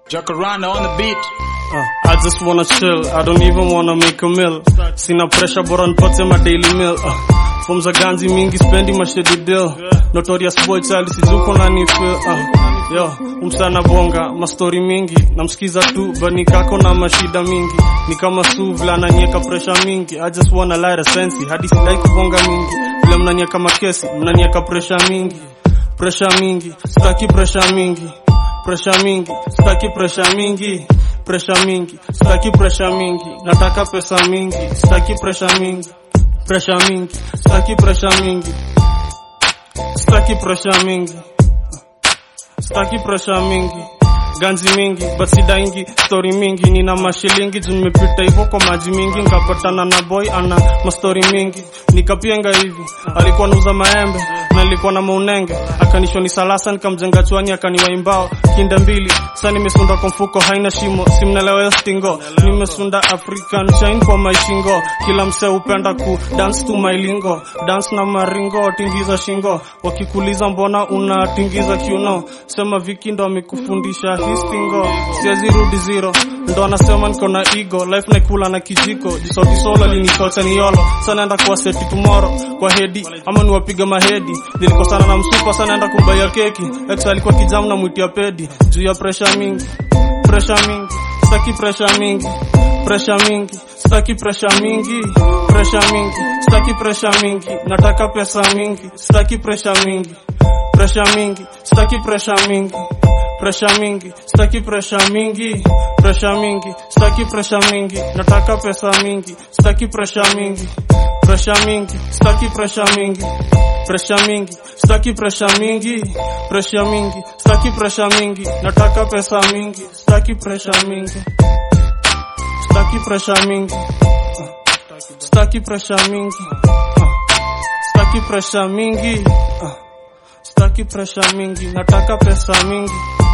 Jacaranda on the beat. Uh, I just wanna chill, I don't even wanna make a meal. Sina pressure bora nipate my daily meal. Uh, form za ganzi mingi spendi mashedi deal. Notorious boy chali sijuko na ni feel. Uh, yo, umsana bonga, mastori mingi. Namsikiza tu, bani kako na mashida mingi. Ni kama suvla na nyeka pressure mingi. I just wanna light a sensi, hadi sidai kubonga mingi. Vile mnanyeka makesi, mnanyeka pressure mingi. Pressure mingi, sitaki pressure mingi pressure mingi, sitaki pressure mingi, pressure mingi, sitaki pressure mingi, nataka pesa mingi, sitaki pressure mingi, pressure mingi, sitaki pressure mingi, sitaki pressure mingi, sitaki pressure mingi ganzi mingi basidaingi stori mingi nina mashilingi juu nimepita hivyo kwa maji mingi nikapatana na boy ana mastori mingi nikapienga hivi alikuwa nauza maembe na nilikuwa na maunenge akanishoni salasa nikamjenga chwani akaniwaimbao kinda mbili sa nimesunda kwa mfuko haina shimo simnelewa stingo nimesunda african chain kwa maishingo kila msee upenda ku dance to my lingo dance na maringo tingiza shingo wakikuliza mbona unatingiza kiuno sema viki ndo amekufundisha histingo siwezi rudi zero ndo anasema niko na ego life naikula na kijiko jisauti solo linitocha ni yolo sa naenda kuwa seti tomorrow kwa hedi ama niwapiga mahedi nilikosana na msupa sa naenda kumbaya keki ex alikuwa kijamu na mwitia pedi juu ya pressure mingi pressure mingi sitaki pressure mingi pressure mingi sitaki pressure mingi pressure mingi sitaki pressure mingi nataka pesa mingi sitaki pressure mingi pressure mingi sitaki pressure mingi pressure mingi sitaki pressure mingi pressure mingi sitaki pressure mingi nataka pesa mingi sitaki pressure mingi pressure mingi sitaki pressure mingi pressure mingi sitaki pressure mingi pressure mingi sitaki pressure mingi nataka pesa mingi sitaki pressure mingi sitaki pressure mingi sitaki pressure mingi sitaki pressure mingi sitaki pressure mingi nataka pesa mingi